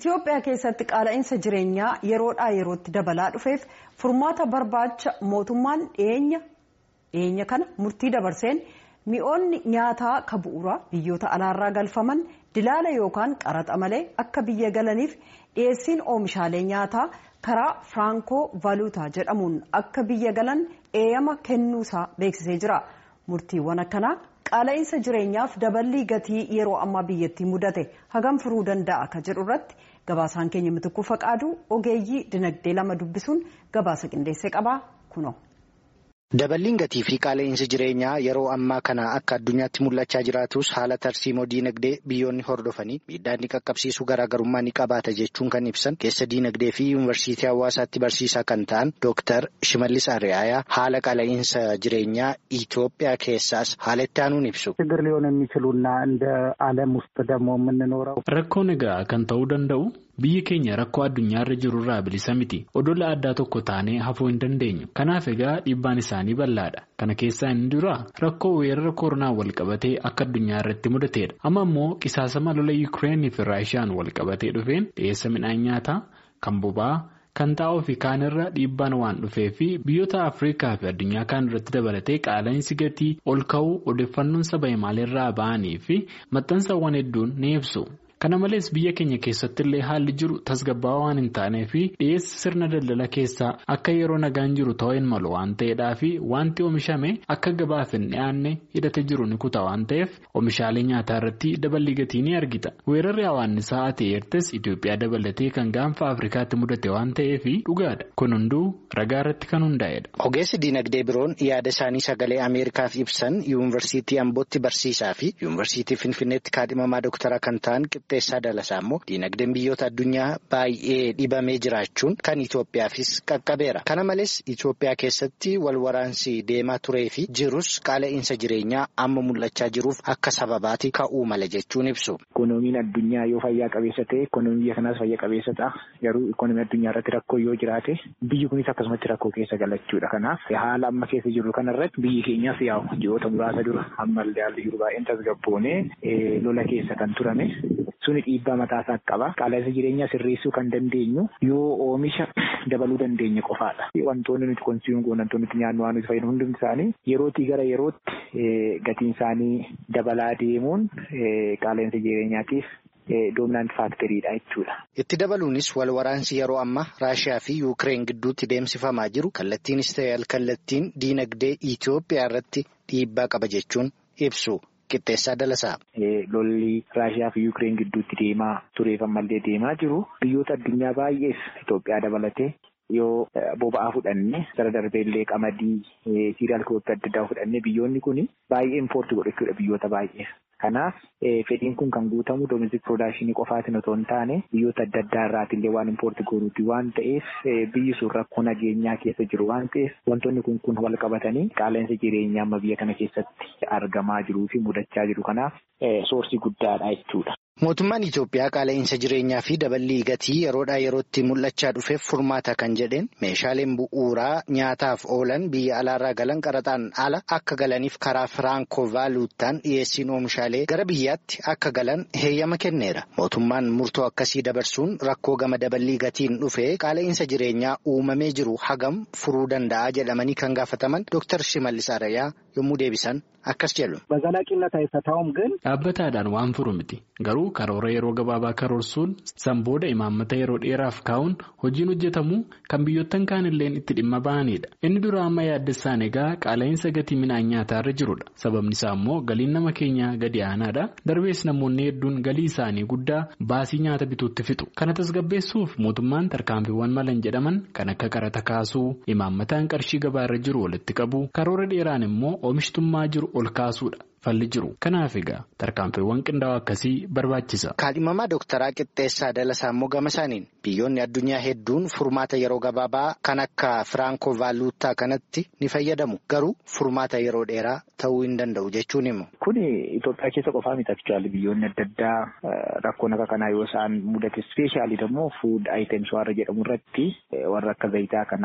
Itoophiyaa keessatti qaala'insa jireenyaa yeroodhaa yerootti dabalaa dhufeef furmaata barbaacha mootummaan dhiyeenya dhiyeenya kana murtii dabarseen mi'oonni nyaataa ka bu'uuraa biyyoota alaarraa galfaman dilaala yookaan qaraxa malee akka biyya galaniif dhiyeessiin oomishaalee nyaataa karaa firankoo valuutaa jedhamuun akka biyya galan eeyyama kennuusaa beeksisee jira murtiiwwan akkanaa qaala'insa jireenyaaf daballii gatii yeroo ammaa biyyattii mudate hagam furuu danda'a ka jedhu irratti gabaasaan keenya mitikuu faqaaduu ogeeyyii dinagdee lama dubbisuun gabaasa qindeessee qabaa kuno. Daballiin gatii fi qaala'insi jireenyaa yeroo ammaa kana akka addunyaatti mul'achaa jiraatus haala tarsiimoo diinagdee biyyoonni hordofanii miidhaa inni qaqqabsiisu garaagarummaa ni qabaata jechuun kan ibsan keessa diinagdee fi yuunivarsiitii hawaasaatti barsiisaa kan ta'an Dooktar Shimallis Ariyayaa haala qaala'insa jireenyaa Itoophiyaa keessaas haala itti aanuun ibsu. ችግር ሊሆን የሚችሉና እንደ ዓለም ውስጥ ደግሞ የምንኖረው Rakkoon egaa kan ta'uu danda'u biyyi keenya rakkoo addunyaarra jiru irraa bilisa miti odola addaa tokko taanee hafuu hin dandeenyu kanaaf egaa dhiibbaan isaanii bal'aadha kana keessaa inni dura rakkoo weerara koronaa walqabatee akka addunyaa irratti mudateedha amma immoo qisaasama lola yuukireenii fi raashiyaan walqabatee dhufeen dhiyeessa midhaan nyaataa kan boba'aa kan xaa'oo fi kaan irra dhiibbaan waan dhufee fi biyyoota afrikaa fi addunyaa kaan irratti dabalatee qaala'insi gatii ol ka'uu odeeffannoon saba himaalee ba'anii fi maxxansawwan hedduun ni ibsu. kana malees biyya keenya keessatti illee haalli jiru tasgabbaa'aa waan hin taanee fi dhiyeessi sirna daldala keessaa akka yeroo nagaan jiru ta'uu hin malu waan ta'eedhaa fi wanti oomishame akka gabaaf hin dhiyaanne hidhate jiru ni kuta waan ta'eef oomishaalee nyaataa irratti daballii gatii ni argita weerarri hawaannisaa ati eertes Itoophiyaa dabalatee kan gaanfa Afrikaatti mudate waan ta'eef dhugaadha kun hunduu ragaa irratti kan hundaa'edha. Ogeessi diinagdee biroon yaada isaanii sagalee Ameerikaaf ibsan yuunivarsiitii Ambootti barsiisaa fi yuunivarsiitii Finfinneetti kaadhimamaa doktara kan ta'an qixxeessaa dalasaa immoo diinagdeen biyyoota addunyaa baay'ee dhibamee jiraachuun kan Itoophiyaafis qaqqabeera. Kana malees Itoophiyaa keessatti wal waraansi deemaa turee fi jirus qaala'insa jireenyaa amma mul'achaa jiruuf akka sababaati ka'uu mala jechuun ibsu. Ikoonomiin addunyaa yoo fayyaa qabeessa ta'e ikoonomiin biyya kanaas fayyaa qabeessa ta'a. Garuu ikonomii addunyaa irratti rakkoo yoo jiraate biyyi kunis akkasumatti rakkoo keessa galachuudha. Kanaaf haala amma keessa jiru kanarratti biyyi keenyaas yaa'u ji'oota muraasa dura ammallee haalli jiru baay'een tasgabboonee lola keessa kan turame. Suni dhiibbaa mataasaa qaba. Qaala'insa jireenyaa sirreessuu kan dandeenyu yoo oomisha dabaluu dandeenya qofaadha. Wantoonni nuti konsiiyuun goon wantoonni nuti nyaannu waan nuti fayyadamu hundi isaanii yerootii gara yerootti gatiin isaanii dabalaa deemuun qaala'insa jireenyaatiif doominaant faakteriidha jechuudha. Itti dabaluunis wal waraansi yeroo ammaa Raashiyaa fi Yuukireen gidduutti deemsifamaa jiru kallattiinis ta'e alkallattiin diinagdee Itoophiyaa irratti dhiibbaa qaba jechuun ibsu. Qixxeessaa dalasaa. Lolli Raashiyaa fi Yuukireen gidduutti deemaa tureef ammallee deemaa jiru. Biyyoota addunyaa baay'eef Itoophiyaa dabalatee yoo boba'aa fudhanne sara darbeellee qamadii siiraal kootti adda addaa fudhanne biyyoonni kun baay'ee impoortii godhachuudha biyyoota baay'eef. Kanaaf fedhiin kun kan guutamu domestic production qofaatiin otoo hin taane biyyoota adda addaa irraatillee waan impoortii goonuuti waan ta'eef biyyi sun rakkoo nageenyaa keessa jiru waan ta'eef wantoonni kun kun wal qabatanii qaala'insa jireenyaa amma biyya kana keessatti argamaa jiruu fi mudachaa jiru kanaaf soorsii guddaadha jechuudha. Mootummaan Itoophiyaa qaala'insa jireenyaa fi daballii gatii yeroodhaa yerootti mul'achaa dhufeef furmaata kan jedheen meeshaaleen bu'uuraa nyaataaf oolan biyya alaarraa galan qaraxaan ala akka galaniif karaa firankoo vaaluuttaan dhiyeessiin oomishaalee gara biyyaatti akka galan heeyyama kenneera. Mootummaan murtoo akkasii dabarsuun rakkoo gama daballii gatiin dhufee qaala'insa jireenyaa uumamee jiru hagam furuu danda'a jedhamanii kan gaafataman Dr. Shimallis Arayaa yommuu deebisan akkas jedhu. በዘላቂነት አይፈታውም ግን Dhaabbataadhaan waan furu miti garuu karoora yeroo gabaabaa karoorsuun san booda imaammata yeroo dheeraaf kaa'uun hojiin hojjetamu kan biyyoottan kaanilleen itti dhimma ba'anidha. Inni dura amma yaaddessaan egaa qaala'insa gatii midhaan nyaataarra jirudha. Sababni isaa immoo galiin nama keenyaa gadi aanaadha. Darbees namoonni hedduun galii isaanii guddaa baasii nyaata bituutti fixu. Kana tasgabbeessuuf mootummaan tarkaanfiiwwan malan jedhaman kan akka qaraxa kaasuu imaammataan qarshii gabaarra jiru walitti qabu karoora dheeraan immoo oomishtummaa jiru ol kaasuudha. falli jiru kanaaf egaa tarkaanfiiwwan qindaa'oo akkasii barbaachisa. Kaadhimamaa Dooktaraa Qixxeessaa Dalasaa immoo gama isaaniin biyyoonni addunyaa hedduun furmaata yeroo gabaabaa kan akka firankoo vaaluuttaa kanatti ni fayyadamu garuu furmaata yeroo dheeraa ta'uu hin danda'u jechuun himu. Kuni Itoophiyaa keessa qofaa miti aktuwaali biyyoonni adda addaa rakkoon akka kanaa yoo isaan mudate ispeeshaalii immoo fuud items warra jedhamu irratti warra akka zayitaa kanaa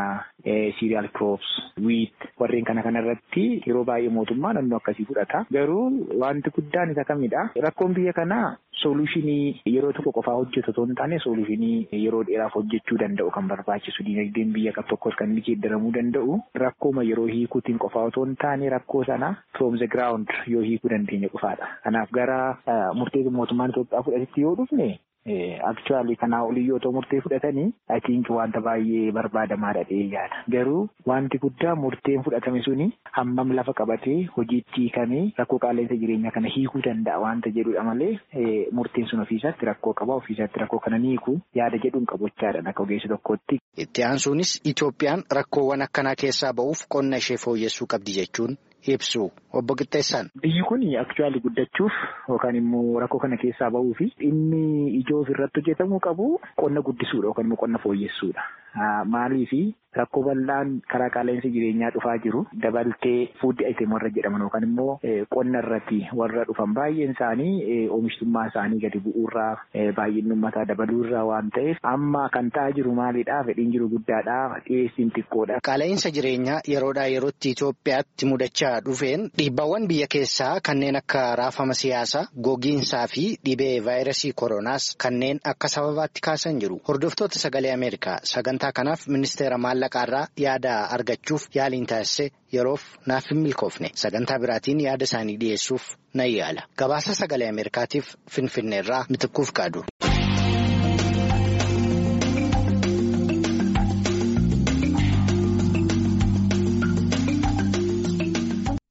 siiriyaal kiroops wiit warreen kana kanarratti yeroo baay'ee mootummaa naannoo akkasii fudhata garuu wanti guddaan isa kamidha rakkoon biyya kanaa soolushinii yeroo tokko qofaa hojjetu otoo hin taane soolushinii yeroo dheeraaf hojjechuu danda'u kan barbaachisu dinagdeen biyya tokkos kan inni geeddaramuu danda'u rakkooma yeroo hiikuutiin qofaa otoo hin taane rakkoo sana from the ground yoo hiikuu dandeenya qofaadha kanaaf gara murtee mootummaan Itoophiyaa fudhatetti yoo dhufne Aktuwaali kanaa olii yoo ta'u murtee fudhatanii I think wanta baay'ee barbaadamaadha ta'ee yaada. Garuu wanti guddaa murteen fudhatame suni hammam lafa qabatee hojiitti hiikamee rakkoo qaala'insa jireenyaa kana hiikuu danda'a wanta jedhudha malee murteen sun ofiisaatti rakkoo qaba ofiisaatti rakkoo kana ni hiiku yaada jedhuun qabochaadha akka ogeessa tokkotti. Itti aansuunis Itoophiyaan rakkoowwan akkanaa keessaa ba'uuf qonna ishee fooyyessuu qabdi jechuun ibsu obbo Qixxeessaan. Biyyi kun aktuwaali guddachuuf yookaan immoo rakkoo kana keessaa ba'uu fi inni ijoo ofirratti hojjetamuu qabu qonna guddisuudha yookaan immoo qonna fooyyessuudha. Maaliif rakkoo bal'aan karaa qaala'insa jireenyaa dhufaa jiru dabaltee fuuddi ayitem warra jedhaman yookaan immoo qonna irratti warra dhufan baay'een isaanii oomishtummaa isaanii gadi bu'uurraa baay'inni uummataa dabaluurraa waan ta'eef amma kan ta'aa jiru maalidhaa fedhiin jiru guddaadhaa dhiyeessiin xiqqoodha. Qaala'insa jireenyaa yeroodhaa yerootti Itoophiyaatti mudachaa dhufeen dhiibbaawwan biyya keessaa kanneen akka raafama siyaasaa gogiinsaa fi dhibee vaayirasii koronaas kanneen akka sababaatti kaasan jiru. Hordoftoota sagalee Ameerikaa sagantaa kanaaf ministeera maallaqaarraa yaada argachuuf yaaliin taasise yeroof naaf hin milkoofne sagantaa biraatiin yaada isaanii dhiyeessuuf nan yaala. Gabaasa sagalee Ameerikaatiif Finfinneerraa mitikkuuf qaadu.